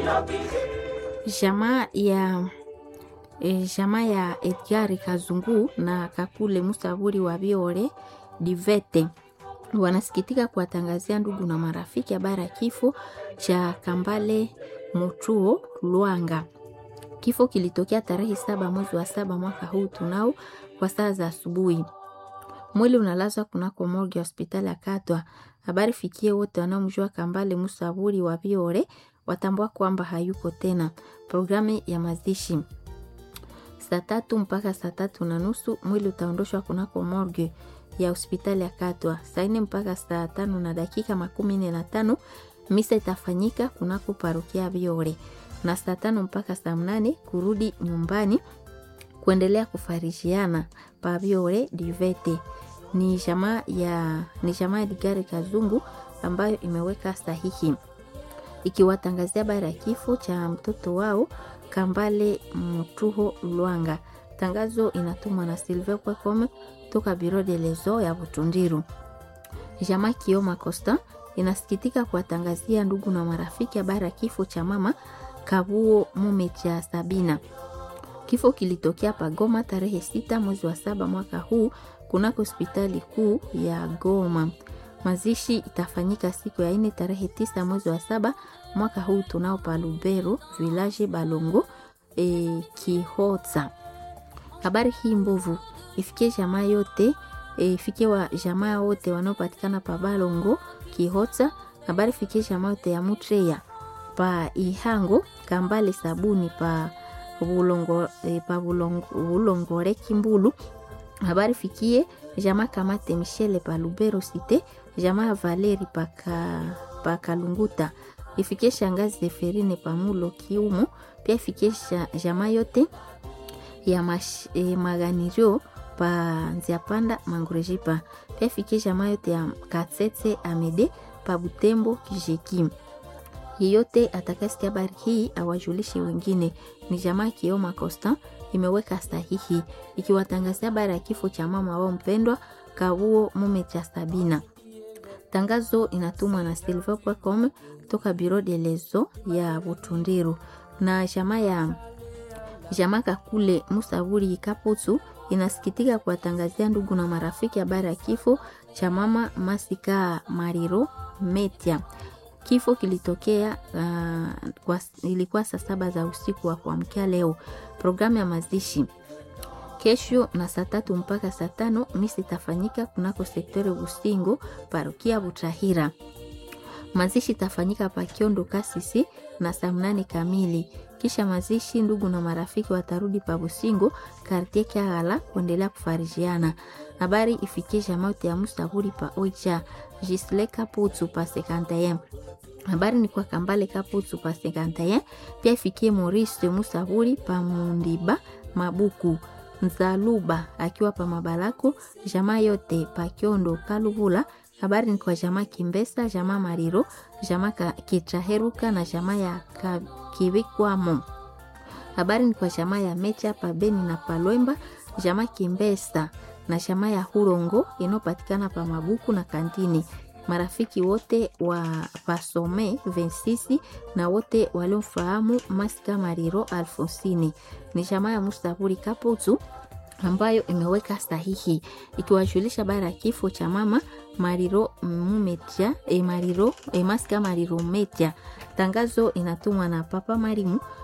Jamaa ya e, jamaa ya Edgar Kazungu na Kakule Musaburi wa Biore Divete wanasikitika kuwatangazia ndugu na marafiki habari ya kifo cha Kambale Mutuo Lwanga. Kifo kilitokea tarehe saba mwezi wa saba mwaka huu tunao kwa saa za asubuhi. Mwili unalazwa kunako morgue ya hospitali ya Katwa. Habari fikie wote wanaomjua Kambale Musaburi wa Biore watambua kwamba hayuko tena. Programu ya mazishi saa tatu mpaka saa tatu na nusu mwili utaondoshwa kunako morgue ya hospitali ya Katwa. Saa nne mpaka saa tano na dakika makumi nne na tano misa itafanyika kunako parokia ya Biore, na saa tano mpaka saa mnane kurudi nyumbani kuendelea kufarishiana pa Biore Divete. Ni jamaa ya ni jamaa ya Digari Kazungu ambayo imeweka sahihi ikiwatangazia habari ya kifo cha mtoto wao Kambale Mtuho Lwanga. Tangazo inatumwa na Silve Kwekome toka Biro de Lezo ya Butundiru. Jamaa Kioma Costa inasikitika kuwatangazia ndugu na marafiki habari ya kifo cha mama Kabuo mume cha Sabina. Kifo kilitokea Pagoma tarehe sita mwezi wa saba mwaka huu kunako hospitali kuu ya Goma. Mazishi itafanyika siku ya ine tarehe tisa mwezi wa saba mwaka huu tunao pa Lubero village Balongo e, Kihotsa. Habari hii mbovu ifikie jamaa yote e, ifikie wa jamaa wote wanaopatikana pa Balongo Kihotsa. Habari fikie jamaa yote ya Mutreya pa Ihango Kambale sabuni pa Bulongo, e, pa Bulongo, Bulongore Kimbulu. Habari fikie jamaa Kamate Michele pa Lubero Cité, jamaa Valeri pa pa Kalunguta ifikie shangazi Zeferine pamulo kiumo pia ifikie jamaa yote ya mash, eh, maganirio pa nziapanda mangurejipa pia ifikie jamaa yote ya katsetse amede pa butembo kijeki yeyote atakasikia habari hii awajulishe wengine. Ni jamaa Kioma Costa imeweka sahihi ikiwatangazia habari ya kifo cha mama wao mpendwa Kabuo mume cha Sabina. Tangazo inatumwa na silver.com toka Biro de Lezo ya Butundiru na jamaa ya jamaa Kakule Musaburi Kaputu inasikitika kuwatangazia ndugu na marafiki habari ya kifo cha mama Masika Mariro Metia. Kifo kilitokea uh, kwa, ilikuwa saa saba za usiku wa kuamkia leo. Programu ya mazishi kesho na saa tatu mpaka saa tano misi itafanyika kunako sektori Busingo parokia Butahira. Mazishi itafanyika pa Kiondo Kasisi na saa mnane kamili. Kisha mazishi, ndugu na marafiki watarudi pa Busingo kartie Kyagala kuendelea kufarijiana. Habari ifikie jamaote ya Musaburi pa Oicha Jisle Kaputu pa Sekantayem. Habari ni kwa Kambale Kaputu pa Sekantayem. Pia ifikie Maurice Musaburi pa Mundiba Mabuku Nzaluba akiwa pa Mabalako, jamaa yote pa Kiondo Kalubula. Habari ni kwa jamaa Kimbesa, jamaa Mariro, jamaa Kitraheruka na jamaa ya Kiwikwamo. Habari ni kwa jamaa ya Mecha pa Beni na Palwemba, jamaa Kimbesa na jamaa ya Hurongo inayopatikana pa Mabuku na Kantini. Marafiki wote wa Pasome Vensisi na wote waliomfahamu Masika Mariro Alfonsini ni jamaa ya Mustaburi Kaputu ambayo imeweka sahihi ikiwajulisha habari ya kifo cha mama Mariro Mumetia, e Mariro, e Masika Mariro Metia. Tangazo inatumwa na Papa Marimu